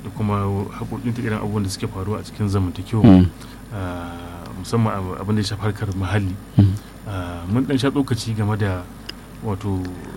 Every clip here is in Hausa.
da kuma haƙoƙinta irin abubuwan da suke faruwa a cikin zamantakewa Mm. ah, musamman abu- abin da ya shafi harkar muhalli Mm. Ah, mun dan sha tsokaci game da wato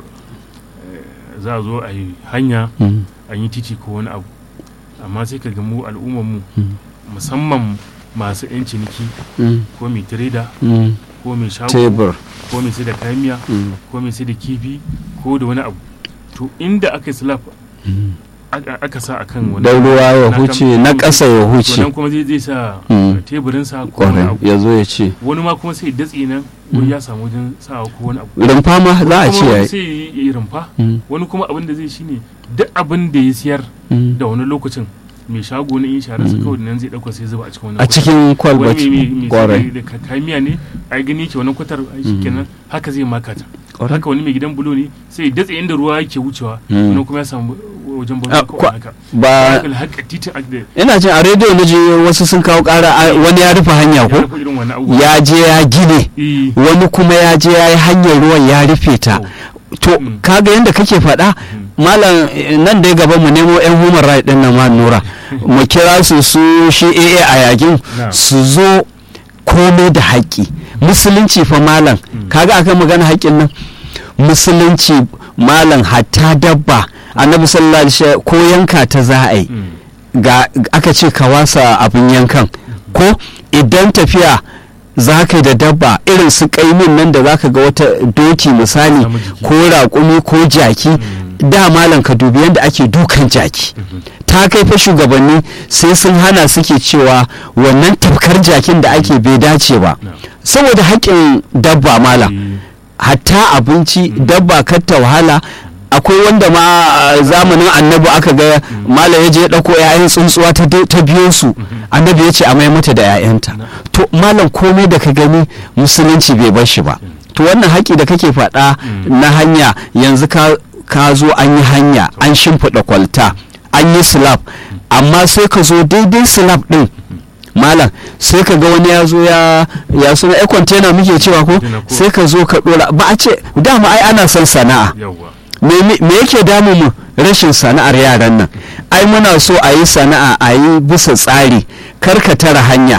eh, za a zo a yi hanya Mm. an yi titi ko wani abu amma sai ka ga mu al'ummar mu Mm. musamman masu 'yan ciniki Mm. ko mai tireda Mm. ko mai shago tebur ko mai sai da kayan miya Mm. ko mai sai da kifi ko da wani abu to inda aka yi slap Mm. aka aka sa akan wani dan ruwa ya na huce kan- na ƙasa ya to huce nan kuma zai zai sa Mm. teburinsa ko wani kwarai abu ya zo ya ce wani ma kuma sai datse nan wani ya samu wajen sawa ko wani abu rumfa ma za a Kuma ce wani yayi sai ya yi rumfa Mm. wani kuma abin da zai shine duk abin da ya siyar Mm. da wani lokacin mai shago na yin shahararsa kawai nan zai dauka sai zuba a cikin wani a cikin kwalbat wani kwarai mai da ka- kayan miya ne ai gani yake wani kwatar ai shikenan haka zai makata Kwarai. haka wani mai gidan bulo ne sai ya datse inda ruwa yake wucewa Mm. wani kuma ya samu wajen Ah, banza kawai kwa- haka ba haka haka titin a- da ina jin a rediyo na je wasu sun kawo ƙara a- wani ya rufe hanya ya ko rufe irin wani abubuwa ya je ya gine Eh, wani kuma ya je ya yi hanyar ruwan ya rufe ta to Mm. kaga yadda kake faɗa malam eh, nan dai gaba mu nemo yan human right din nan ma nura mu kira su su shi AA a yakin Na'am. su zo komai da haƙƙi musulunci fa malam kaga akan magana haƙƙin nan musulunci malam hatta dabba annabi sallallahu alaihi wasallam ko yanka ta za a yi mm, ga aka ce ka wasa abin yankan ko idan tafiya za ka yi da dabba irin su kaimin nan da za ka ga wata doki misali Samu jiki. ko raƙumi ko jaki da malam ka dubi yadda ake dukan jaki ta kai fa shugabanni sai sun hana suke cewa wannan tafkar jakin da ake bai dace ba na'am. saboda haƙƙin dabba malam Eh, hatta abinci dabba kar ta wahala akwai wanda ma a zamanin annabi aka ga malam ya je ya ɗauko 'ya'yan tsuntsuwa ta de- ta biyo su annabi ya ce a mai mata da 'ya'yanta to malam komai da ka gani musulunci bai bar shi ba to wannan haƙi da kake faɗa na hanya yanzu ka ka zo an yi hanya an shimfiɗa kwalta an yi slab amma sai ka zo daidai slab ɗin malam sai ka ga wani ya zo ya ya suna ai container muke cewa ko Container ko- sai ka zo ka dora ba a ce dama ai ana son sana'a yawwa me me- me yake damu mu rashin sana'ar yaran nan ai muna so a yi sana'a a yi bisa tsari karka tara hanya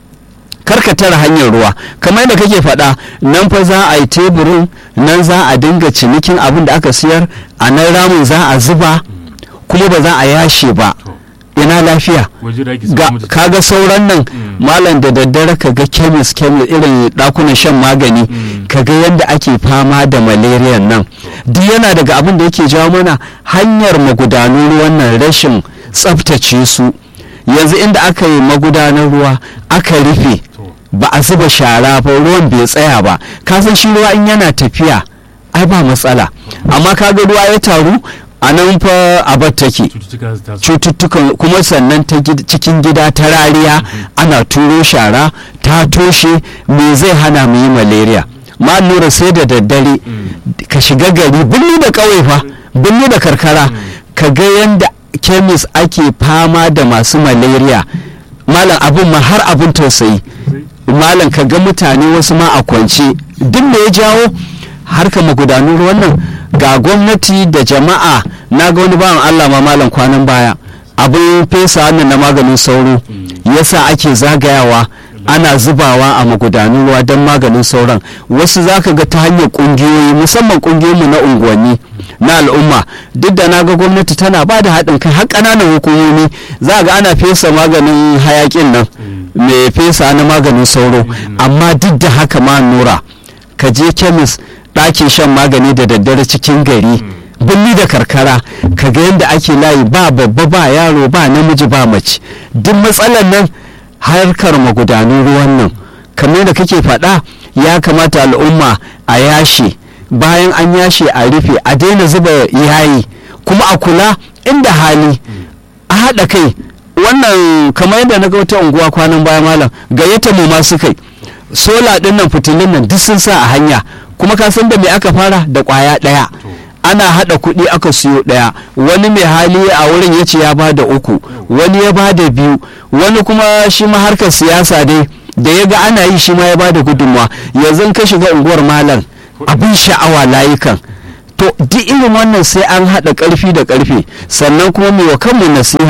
karka tara hanyar ruwa kamar da kake faɗa nan fa za a yi teburin nan za a dinga cinikin abin da aka siyar a nan ramin za a zuba kuma ba za a yashe ba to ina lafiya waje da ake ga samu mutum- kaga sauran nan Mm. malam da daddare ka ga kemis kemis irin dakunan shan magani Mm. ka ga yadda ake fama da malaria nan duk yana daga abin da yake jawo mana hanyar magudanun ruwan nan rashin tsaftace su yanzu inda aka yi magudanar ruwa aka rufe to ba a zuba shara ba ruwan bai tsaya ba ka san shi ruwa in yana tafiya ai ba matsala amma kaga ruwa ya taru a nan fa abar take cututtuka su taso cututtukan kuma sannan ta gid- cikin gida ta rariya ana turo shara ta toshe me zai hana mu yi malaria ma lura sai da daddare ka shiga gari birni da ƙauye fa birni da karkara ka ga yadda kemis ake fama da masu malaria malam abin ma har abin tausayi malam ka ga mutane wasu ma a kwance duk me ya jawo harka magudanun ruwan nan ga gwamnati da jama'a na ga wani bawan Allah ma malam kwanan baya abin fesa wannan na maganin sauro yasa ake zagayawa ana zubawa a magudanun ruwa don maganin sauran wasu zaka ga ta hanyar kungiyoyi musamman kungiyoyinmu na unguwanni na al'umma duk da na ga gwamnati tana ba da haɗin kai har ƙananan hukumomi za ga ana fesa maganin hayakin nan mai fesa na maganin sauro amma duk da haka ma nura ka je kemis ɗakin shan magani da daddare cikin gari birni da karkara ka ga yadda ake layi ba babba ba yaro ba namiji ba mace duk matsalar nan harkar magudanun ruwan nan kamar da kake faɗa ya kamata al'umma a yashe bayan an yashe a rufe a daina zuba yayi kuma a kula inda hali a haɗa kai wannan kamar yadda na ga wata unguwa kwanan baya malam gayyata mu ma suka yi sola ɗin nan fitilun nan duk sun sa a hanya kuma ka san da me aka fara da ƙwaya ɗaya ana haɗa kuɗi aka siyo ɗaya wani mai hali a wurin ya ce ya ba da uku wani ya ba da biyu wani kuma shi ma harkar siyasa dai da ya ga ana yi shi ma ya ba da gudunmawa yanzu ka shiga unguwar malam abin sha'awa layukan to duk irin wannan sai an haɗa ƙarfi da ƙarfe sannan kuma mai wa kanmu nasiha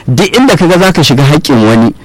duk inda kaga zaka shiga haƙƙin wani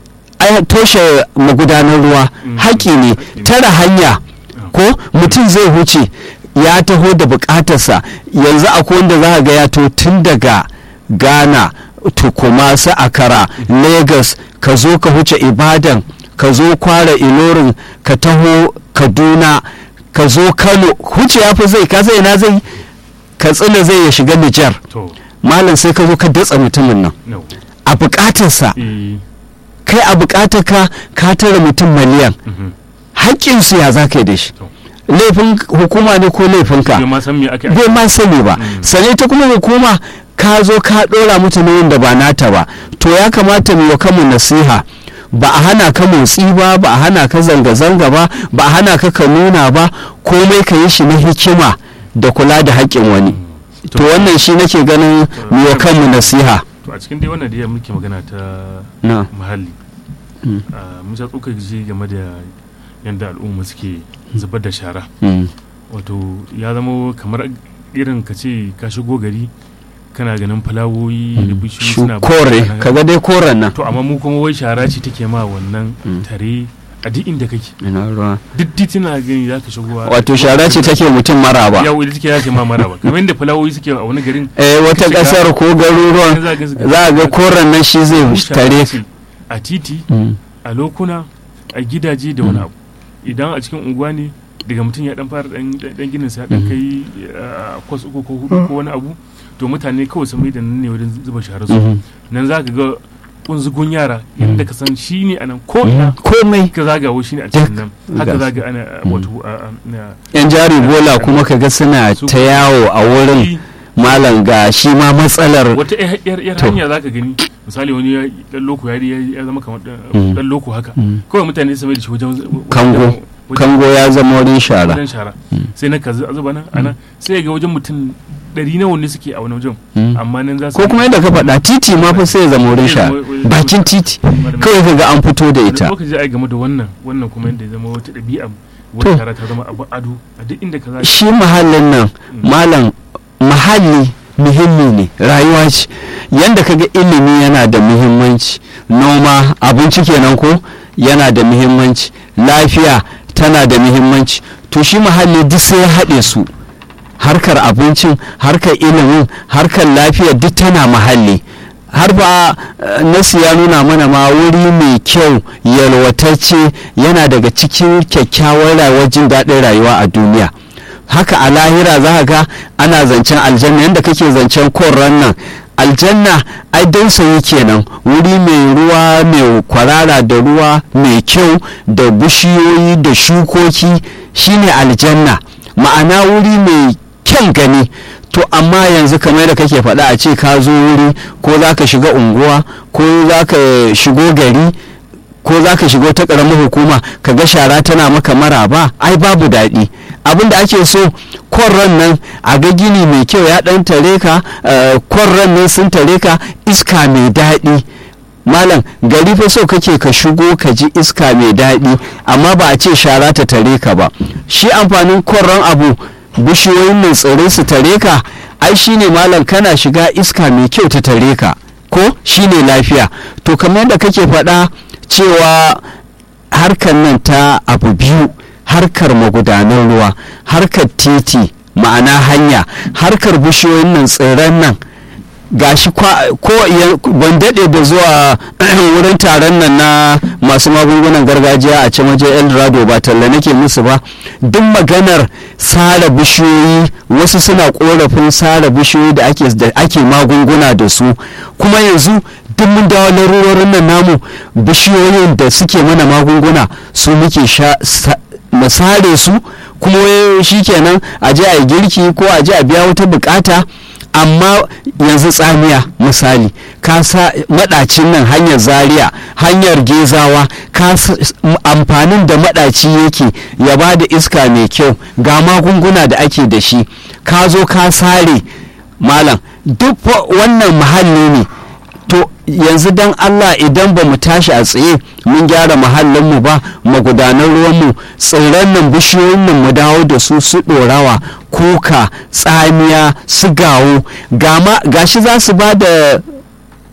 ai toshe magudanar ruwa Mm. haƙƙi ne Haƙƙi ne. tara hanya ko mutum zai huce ya taho da bukatarsa yanzu akwai wanda za ga ya to tun daga ghana tukuma su akara lagos ka zo ka huce ibadan ka zo kwara ilorin ka taho kaduna ka zo kano huce ya fi zai ka zai na zai katsina zai ya shiga nijar to malam sai ka zo ka datsa mutumin nan no a bukatarsa eh kai a bukatar ka ka tara mutum miliyan mhm. haƙƙinsu ya za ka yi da shi To. laifin hukuma ne ko laifinka bai ma san me ake bai ma sani ba Mm. sane ta kuma hukuma ka zo ka ɗora mata nauyin da ba nata ba to ya kamata mu wa kanmu nasiha ba a hana ka motsi ba ba a hana ka zanga-zanga ba ba a hana ka ka nuna ba komai ka yi shi na hikima da kula da haƙƙin wani to wannan shi nake ganin mu wa kanmu nasiha to a cikin dai wannan da ya muke magana ta na muhalli Mm. ah, mun sha tsoka ji game da yadda al'umma suke zubar da shara mm, wato ya zama kamar irin ka ce ka shigo gari kana ganin fulawoyi da bishiyoyi shu suna kore bayyana. kaga dai koren nan to amma mu kuma wai shara ce take ma wannan Mm. tare a duk inda kake ina ruwa duk titina gani za ka shigo wato shara ce take mutum mara ba yawo ita take ya ce ma mara ba kamar yadda fulawoyi suke a wani garin eh wata Shiga- ƙasar ko garuruwan za ga su- za a ga koren nan shi zai mu shara tare ce a titi Mm, a lokuna a gidaje da wani abu idan a cikin unguwa ne daga mutum ya dan fara dan dan ginin sa ya dan kai uh, kwas uku ko hudu ko wani abu to mutane kawai sun mai da nan ne wajen zuba shara su mhm. nan za ka ga kunzugun yara inda ka san shi ne a nan ko ina komai ka zagawo shi ne a cikin nan haka Gas. zaga ana uh, wato uh, uh, na- yan jari bola kuma kaga suna Su- ta yawo a wurin malam ga shi ma matsalar wata yar- yar yar To. hanya za ka gani misali wani ya dan loko ya ya zama kamar dan- Mm. dan loko haka Mm. kawai mutane su mai da shi wajen wajen- Kango. wajen- kango ya zama wurin shara wajen shara sai na ka zu- zuba nan ana sai ga wajen mutum ɗari nawa ne suke a wani wajen Mm. amma nan za su ko kuma yadda ka faɗa titi ma fa sai ya zama wurin Sai shara zama wurin- bakin titi Wani- kawai kaga an fito da wani ita lokaci ai game da wannan wannan kuma yadda ya zama wata ɗabi'a To. wata shara ta zama abu ado a duk inda ka za shi mahallin nan Mm. malam mahalli muhimmi ne rayuwa ce yanda kaga ilimi yana da muhimmanci noma abinci kenan ko yana da muhimmanci lafiya tana da muhimmanci to shi mahalli duk sai ya haɗe su harkar abincin harkar ilimin harkar lafiya duk tana mahalli har ba eh, nasi ya nuna mana ma wuri mai kyau yalwatacce yana daga cikin kyakkyawar rayuwar jin daɗin rayuwa a duniya haka a lahira za ka ga ana zancen aljanna yadda kake zancen korran nan aljanna ai dausayi kenan wuri mai ruwa mai kwarara da ruwa mai kyau da bishiyoyi da shukoki shine aljanna ma'ana wuri mai kyan gani to amma yanzu kamar da kake faɗa a ce ka zo wuri ko za ka shiga unguwa ko za ka shigo gari ko za ka shigo ta ƙaramin hukuma ka ga shara tana maka maraba ai babu daɗi abin da ake so kwarran nan a ga gini mai kyau ya ɗan tare ka eh, kwarran nan sun tare ka iska mai daɗi malam gari fa so kake ka shigo ka ji iska mai daɗi amma ba a ce shara ta tare ka ba shi amfanin kwarran abu bishiyoyin nan tsirrai su tare ka ai shine malam kana shiga iska mai kyau ta tare ka ko shine lafiya to kamar yadda kake faɗa cewa harkar nan ta abu biyu harkar magudanan ruwa harkar titi ma'ana hanya harkar bishiyoyin nan tsirran nan gashi kwa- ko ya- ban daɗe da zuwa wurin taron nan na masu magungunan gargajiya a can waje eldorado ba talla nake musu ba duk maganar sare bishiyoyi wasu suna korafin sare bishiyoyi da ake da ake magunguna da su kuma yanzu duk mun dawo larurorin nan namu bishiyoyin da suke mana magunguna su muke sha sa- mu sare su kuma wai shikenan a je a yi girki ko a je a biya wata bukata amma yanzu tsamiya misali ka sa madacin nan hanyar zaria hanyar gezawa ka sa- m- amfanin da madaci yake ya ba da iska mai kyau ga magunguna da ake da shi ka zo ka sare malam duk fa wannan muhalli ne to yanzu dan Allah idan ba mu tashi a tsaye mun gyara muhallinmu ba magudanan ruwanmu tsirran nan bishiyoyin nan mu dawo da su su ɗorawa kuka tsamiya su gawo gama gashi za su ba da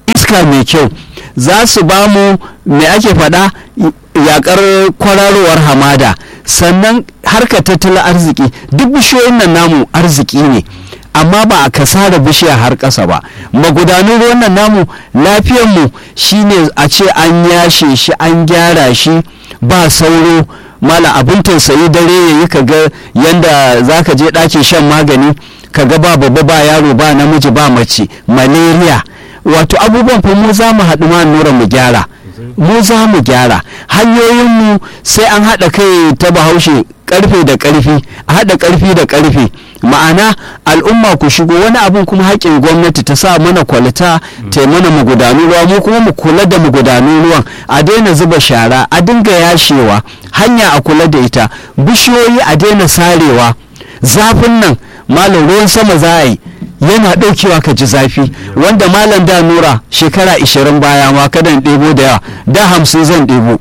iska mai kyau za su ba mu me ake faɗa yakar kwararowar hamada sannan harka tattalin arziki duk bishiyoyin nan namu arziki ne amma ba a kasara bishiya har ƙasa ba magudanun ruwan nan namu lafiyanmu shine a ce an yashe shi an gyara shi ba sauro mala abin tausayi dare ya yi kaga yanda za ka je ɗakin shan magani kaga ba babba ba yaro ba namiji ba mace malaria wato abubuwan fa mu za mu haɗu ma nura mu gyara mu za mu gyara hanyoyinmu sai an haɗa kai ta bahaushe ƙarfe da ƙarfi a haɗa ƙarfi da ƙarfe ma'ana al'umma ku shigo wani abin kuma haƙƙin gwamnati ta sa mana kwalita ta mana magudanun ruwa mu kuma mu kula da magudanun ruwan a daina zuba shara a dinga yashewa hanya a kula da ita bishiyoyi a daina sarewa zafin nan malam ruwan sama za a yi yana ɗaukewa ka ji zafi wanda malam da nura shekara 20 baya ma kadan ɗebo da yawa da hamsin zan ɗebo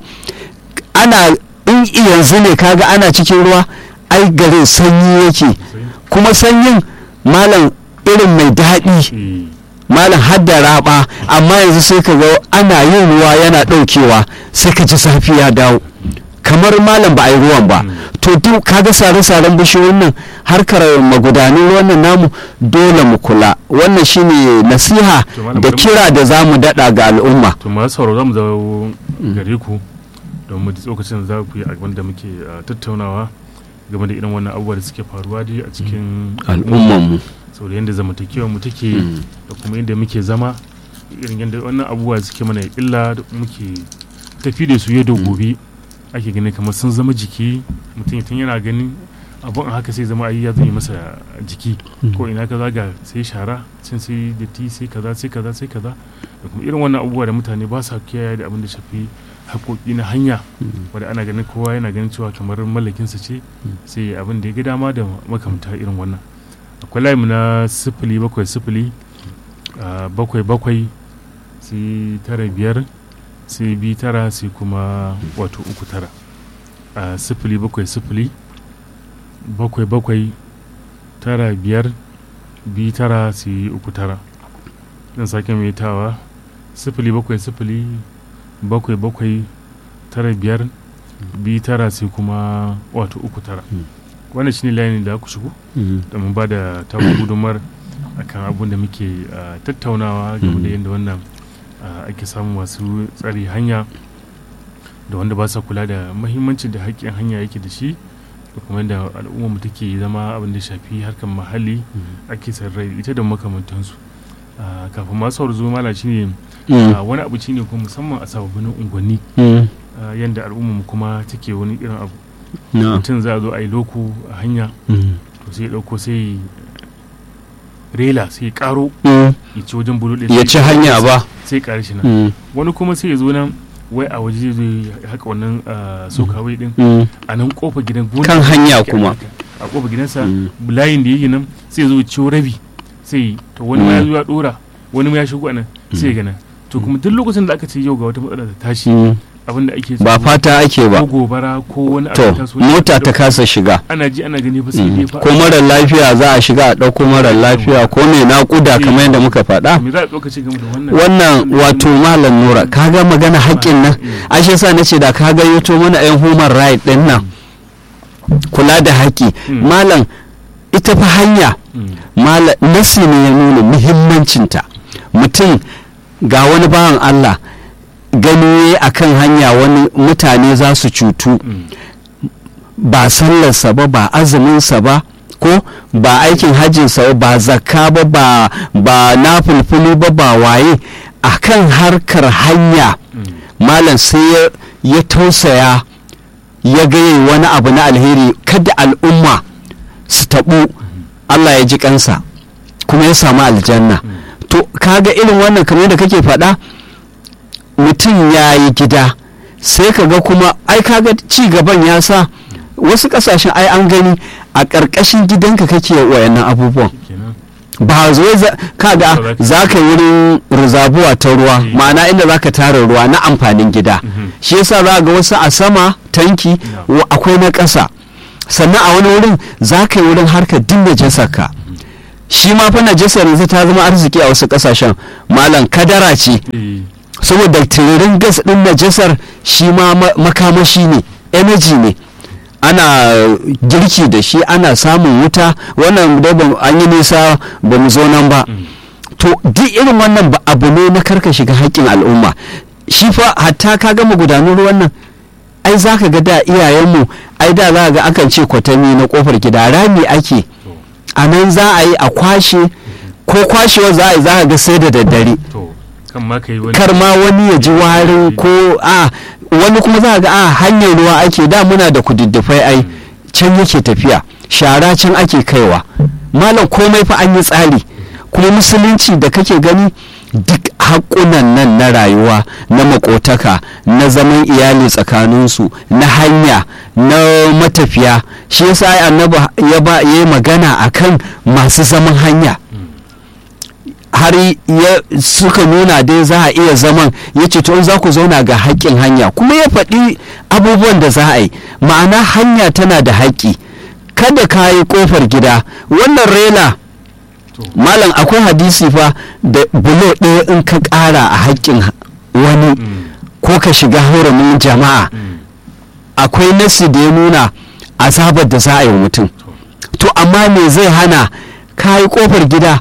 ana in yanzu ne kaga ana cikin ruwa ai garin sanyi yake kuma sanyin malam irin mai daɗi malam hadda raba amma yanzu sai ka ga ana yin ruwa yana ɗaukewa sai ka ji zafi ya dawo kamar malam ba a yi ruwan ba to duk kaga sare-saren bishiyoyin nan harkar magudanin ruwan nan namu dole mu kula wannan shine nasiha da kira da za mu daɗa ga al'umma to masu sauraro za mu zawo gare ku domin tsokacin za ku yi abin da muke tattaunawa game da irin wannan abubuwa da suke faruwa dai a cikin al'ummanmu sau da yadda zamantakewar mu take da kuma yadda muke zama irin yadda wannan abubuwa suke mana illa da muke tafi da su yau da gobe ake gani kamar sun zama jiki mutum tun yana ganin abun a haka sai zama ayi ya zama masa jiki ko ina ka zaga sai shara cin sai datti sai kaza sai kaza sai kaza da kuma irin wannan abubuwa da mutane ba sa kiyaye da abin da shafi haƙoƙi na hanya wanda ana ganin kowa yana ganin cewa kamar mallakinsa ce sai abin da ya ga dama da makamta irin wannan akwai layi na sifili bakwai sifili bakwai bakwai sai tara biyar sai bi tara sai kuma wato uku tara a sifili bakwai sifili bakwai bakwai tara biyar bi tara sai uku tara zan sake mai tawa sifili bakwai sifili bakwai bakwai tara biyar bi tara sai kuma wato uku tara wannan shine layin da ku shigo domin ba da taku gudumar akan abun da muke tattaunawa game da yadda wannan ake samun masu tsari hanya da wanda ba sa kula da mahimmancin da haƙƙin hanya yake da shi da kuma yadda al'ummar take zama abin da shafi harkar muhalli ake sarrai ita da makamantansu kafin masu sauri zo mala shine wani abu shine kuma musamman a sababbin unguwanni yadda al'ummar kuma take wani irin abu mutum za a zo a yi loko a hanya to sai ɗauko sai rela sai karo ya ci wajen bulu ya ci hanya ba sai kare shi nan wani kuma sai ya zo nan wai a waje zai haka wannan sokawai din a nan kofa gidan kan hanya kuma a kofa gidansa layin da yake nan sai zo ciwo rabi sai to wani ma ya zo ya dora wani ma ya shigo a nan sai ga nan to kuma duk lokacin da aka ce yau ga wata matsala ta tashi abin da ake ba fata ake ba ko gobara ko wani to mota ta kasa shiga ana ji ana gani fa sai dai fa ko marar lafiya za a shiga a ɗauko marar lafiya ko mai naƙuda kamar yadda muka faɗa me za a tsokaci game da wannan wannan wato malam nura kaga magana haƙƙin nan ashe sa nace da ka ga yato mana yan human right din nan kula da haƙƙi malam ita fa hanya malam nasi ne ya nuna muhimmancinta mutum ga wani bawan Allah gani a kan hanya wani mutane za su cutu ba sallarsa ba ba azuminsa ba ko ba aikin hajjinsa ba zakka ba ba ba na fulfulu ba ba waye a kan harkar hanya malam sai ya tausaya ya gaye wani abu na alheri kada al'umma su taɓu allah ya ji kansa kuma ya samu aljanna to kaga irin wannan kamar da kake faɗa mutum ya yi gida sai ka ga kuma ai kaga ci gaban ya sa wasu kasashen ai an gani a ƙarƙashin gidanka kake wayannan abubuwan ba zo kaga za ka yi wurin rizabuwa ta ruwa ma'ana inda za ka tara ruwa na amfanin gida shi yasa za ga wasu a sama tanki akwai na ƙasa sannan a wani wurin za ka yi wurin harkar dinda jasaka shi ma fa najasar yanzu ta zama arziki a wasu kasashen malam kadara ce eh, saboda tiririn gas din najasar shi ma ma- makamashi ne energy ne ana girki da shi ana samun wuta wannan dai ba- an yi nisa ba mu zo nan ba mm, to duk irin wannan ba abu ne na karka shiga haƙƙin al'umma shi fa hatta ka gama gudanar ruwan nan ai za ka ga da iyayenmu ai da za ka ga akan ce kwatami na kofar gida rami ake to a nan za a yi a kwashe ko kwashewa za a yi za ka ga sai da daddare to kan ma ka yi wani kar ma wani ya ji warin ko a wani kuma za a ga a hanyar ruwa ake da muna da kududdufai ai can yake tafiya shara can ake kaiwa malam komai fa an yi tsari kuma musulunci da kake gani duk haƙunan nan na rayuwa na makotaka na zaman iyali tsakaninsu na hanya na matafiya shi yasa ai annabi ya ba ya yi magana akan masu zaman hanya har ya suka nuna dai za a iya zaman ya ce to in za ku zauna ga haƙƙin hanya kuma ya faɗi abubuwan da za a yi ma'ana hanya tana da haƙƙi kada ka yi ƙofar gida wannan rela to malam akwai hadisi fa da bulo ɗaya in ka ƙara a haƙƙin ha- wani mm, ko ka shiga hurumin jama'a mm, akwai nasi da ya nuna azabar da za a yi wa mutum to amma me zai hana ka yi ƙofar gida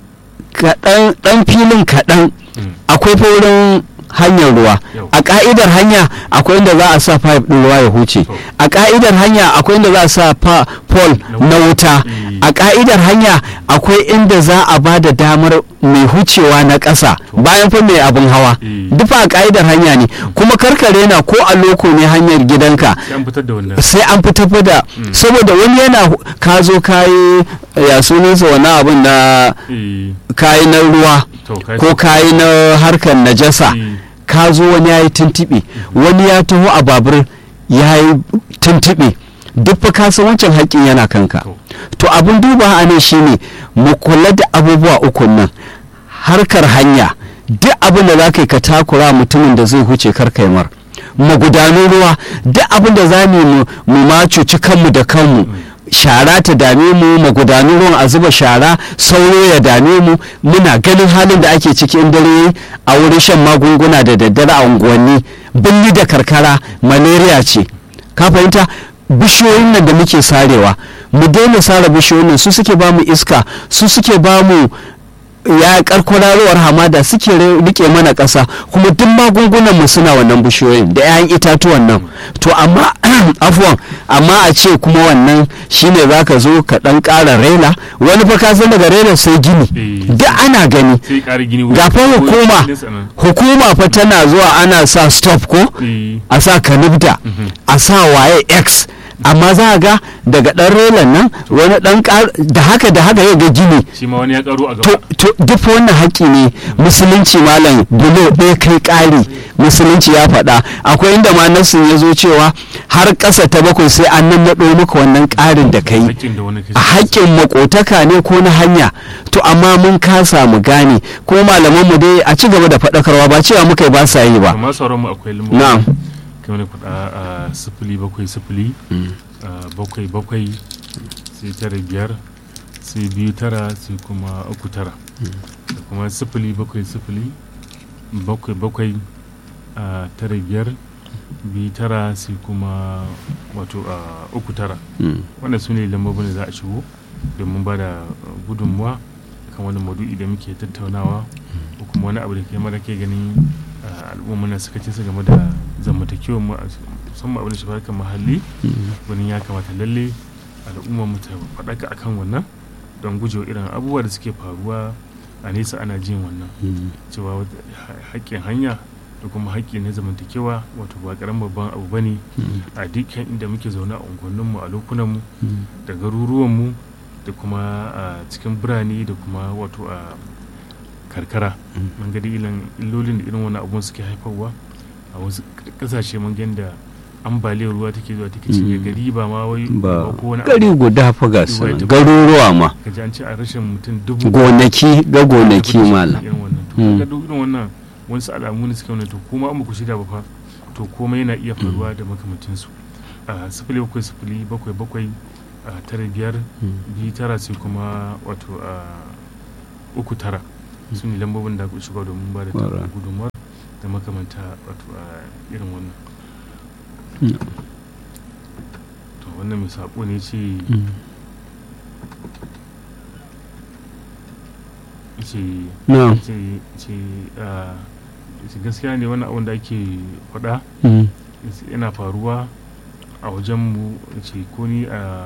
kaɗan ɗan filin kaɗan mm, akwai fa wurin hanyar ruwa Yau. a ka'idar hanya akwai inda za a sa pipe ɗin ruwa ya huce To. a ka'idar hanya akwai inda za a sa pa- pole Na na wuta Mm. a ka'idar hanya akwai inda za a ba da damar mai hucewa na ƙasa bayan fa mai abin hawa Mm. duk fa a ka'idar hanya ne kuma karkare na ko a loko ne hanyar gidanka sai an fitar da wannan sai an fitar fa da Mm. saboda wani yana hu- ka zo kayi ya sunansa wani abin na eh, kayi na ruwa to ka ko kayi na harkar najasa eh, ka zo wani ya yi tuntuɓe wani ya taho a babur ya yi tuntuɓe duk fa ka san wancan haƙƙin yana kanka to to abin duba a nan shine mu kula da abubuwa uku nan harkar hanya duk abin da za ka yi ka takura mutumin da zai huce karkai mar magudanun ruwa duk abin da za mu yi mu- mu ma cuci kanmu da kanmu shara ta dame mu magudanun ruwan a zuba shara sauro ya dame mu muna ganin halin da ake ciki in dare yayi a wurin shan magunguna da daddare a unguwanni birni da karkara malaria ce ka fahimta bishiyoyin nan da muke sarewa mu daina sare bishiyoyin nan su suke ba mu iska su suke ba mu ya karkwararowar hamada suke re- rike mana ƙasa kuma duk magungunan mu suna wannan bishiyoyin da 'ya'yan itatuwan nan to amma afuwan amma a ce kuma wannan shine zaka zo ka dan ƙara rela wani fa ka san daga rela sai gini Eh. duk ana gani sai ƙara gini ga fa ko- hukuma ko- sanan. hukuma fa tana zuwa ana sa stop ko eh, a sa kanibda Mhm. a sa waye x amma za a ga daga ɗan relan nan wani ɗan ƙar da haka da haka ya ga gini shi ma wani ya karo a to gaba to duk wannan haƙƙi ne musulunci malam bulo ɗaya kai ƙari musulunci ya faɗa akwai inda ma nassin ya zo cewa har ƙasa ta bakwai sai an nan naɗo maka wannan ƙarin da kai haƙƙin da wani a haƙƙin makotaka ne ko na hanya to amma mun kasa mu gane ko malaman mu dai a ci gaba da faɗakarwa ba cewa muka yi ba sa yi ba amma sauran mu akwai lambobi na'am kamar na faɗa a sifili bakwai sifili a bakwai bakwai sai tara biyar sai biyu tara sai kuma uku tara da kuma sifili bakwai sifili bakwai bakwai a tara biyar biyu tara sai kuma wato a uku tara Mm. wannan su ne lambobin da za a shigo domin ba da gudunmuwa kan wani maudu'i da muke tattaunawa ko kuma wani abu da ke mara ke ganin ah, al'umma na suka ce su game da zamantakewar mu a- musamman abin da shafi harkar muhalli wani ya kamata lalle al'umma mu ta faɗaka akan wannan don gujewa irin abubuwa da suke faruwa a nesa ana jin wannan Mm. cewa wata- ha- haƙƙin hanya da kuma haƙƙi na zamantakewa wato ba ƙaramin babban abu ba ne Mm. a dukkan inda muke zaune a unguwanninmu a lokunanmu Mm. da garuruwanmu da kuma a cikin birane da kuma wato a karkara Mm. mun ga dai irin illolin da irin wani abun suke haifarwa a wasu kasashe mun ga da ambaliyar ruwa take zuwa take cinye Mm. gari ba ma wai ba ko wani gari abu guda fa ga su Ruwa ya nan, tafi. garuruwa ma ka ji an ce a rashin mutum dubu gonaki ga gonaki tafi da malam irin wannan to Mm. kaga duk irin wannan wasu alamu ne suke wannan to kuma an ku shirya ba fa to komai yana iya faruwa da makamancinsu a sifili bakwai sifili bakwai bakwai a tara biyar biyu tara sai kuma wato a uku tara su ne lambobin da ku shiga domin ba da Alright. gudunmuwar da makamanta wato a irin wannan Mm. to wannan mai saƙo ne ce Mm. ce na'am ce ce ah, ce gaskiya ne wannan abin da ake faɗa Mm. yana faruwa a wajenmu ce ko ni a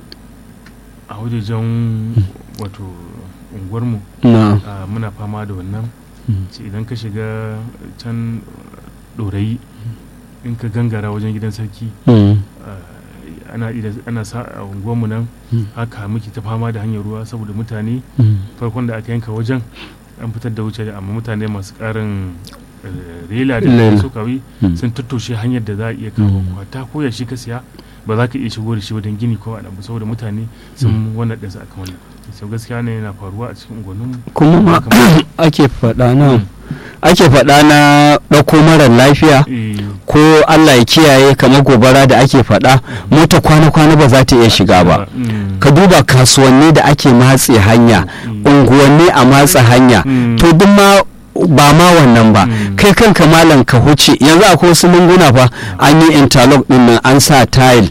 a wajejen wato unguwarmu na'am ah, muna fama da wannan Mm. ce idan ka shiga can ɗorayi in ka gangara wajen gidan sarki Mm. ah, ana ida- ana sa a unguwarmu nan Mm. haka muke ta fama da hanyar ruwa saboda mutane Mm. farkon da aka yanka wajen an fitar da wuce amma mutane masu karin eh, rela da Lela. su kawai Mm. sun tattoshe hanyar da za a iya kawo Mm. kwata ko ya shi ka siya ba za ka iya shigo da shi wajen gini ko a ba saboda mutane sun wannan ɗinsa akan wannan sau gaskiya ne yana faruwa a cikin unguwannin kuma ma ake faɗa na ake faɗa na ɗauko marar lafiya ko Allah ya kiyaye kamar gobara da ake faɗa mota kwana-kwana ba za ta iya shiga ba ka duba kasuwanni da ake matse hanya unguwanni a matsa hanya to duk ma ba ma wannan ba kai kanka malam ka huce yanzu akwai wasu lunguna fa an yi interlock din nan an sa tile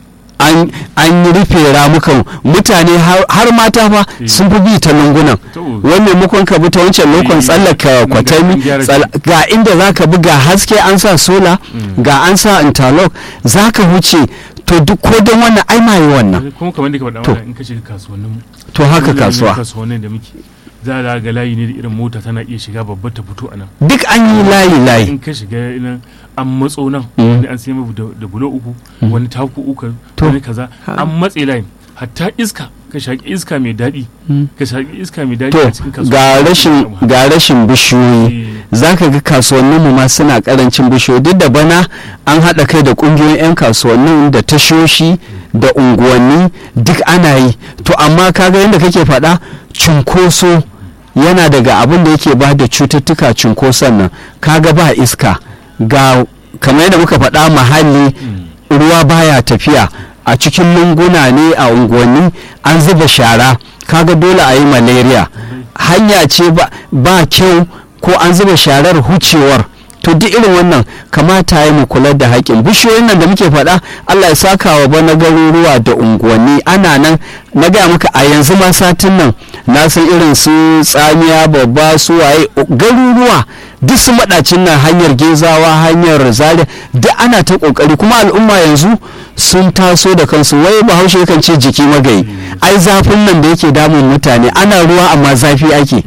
an yi rufe ramukan mutane har mata fa sun fi bi ta lungunan wannan mukon ka bi ta wancan lokon tsallaka kwatami ga inda za ka bi ga haske an sa sola ga an sa interlock za ka huce to duk ko don wannan ai ma yi wannan kuma kamar da ka faɗa wannan in ka shiga kasuwannin to haka kasuwa kasuwannin da muke za a ga layi ne da irin mota tana iya shiga babbar ta fito a nan duk an yi layi layi in ka shiga nan an matso nan wani an sai mabu da bulo uku wani taku uku wani kaza an matse layin hatta iska ka shaƙi iska mai daɗi ka shaƙi iska mai daɗi a cikin kasuwa ga rashin ga rashin bishiyoyi zaka ga kasuwannin mu ma suna karancin bishiyoyi duk da bana an haɗa kai da ƙungiyoyin 'yan kasuwannin da tashoshi da unguwanni duk ana yi to amma kaga yadda kake faɗa cunkoso yana daga abin da yake ba da cututtuka cunkoson nan kaga ba iska ga kamar yadda muka faɗa muhalli ruwa baya tafiya a cikin lunguna ne a unguwanni an zuba shara kaga dole a yi malaria hanya ce ba kyau ko an zuba sharar hucewar to duk irin wannan kamata ya mu kula da haƙƙin bishiyoyin nan da muke faɗa allah ya saka wa bana garuruwa da unguwanni ana nan na gaya maka a yanzu ma satin nan na san irin su tsamiya babba su waye garuruwa duk su maɗacin nan hanyar gezawa hanyar zaria duk ana ta ƙoƙari kuma al'umma yanzu sun taso da kansu wai bahaushe kan ce jiki magayi ai zafin nan da yake damun mutane ana ruwa amma zafi ake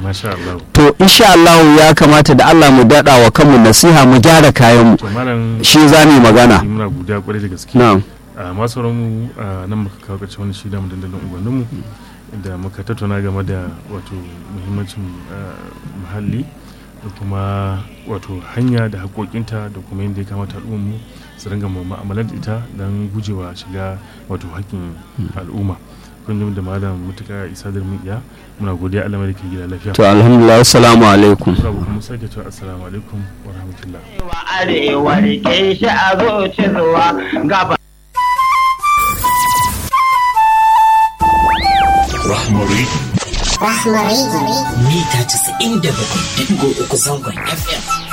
to insha Allah ya kamata da Allah mu daɗa wa kanmu nasiha mu gyara kayan mu shi za mu magana muna godiya kwarai da gaske na'am masu mu nan muka kawo ƙarshen wani shida mu dandalin unguwanninmu da muka tattauna game da wato muhimmancin muhalli da kuma wato hanya da haƙoƙinta da kuma yadda ya kamata al'ummu su ringa mu'amalar da ita don gujewa shiga wato haƙƙin al'umma kun ji da malam mutuka isa da mun iya muna godiya Allah mai gida lafiya to alhamdulillah assalamu alaikum rabu kuma sake cewa assalamu alaikum wa rahmatullah wa arewa rike shi a zuci zuwa gaba Rahmari. Rahmari. Mita 97.3 zangon FM.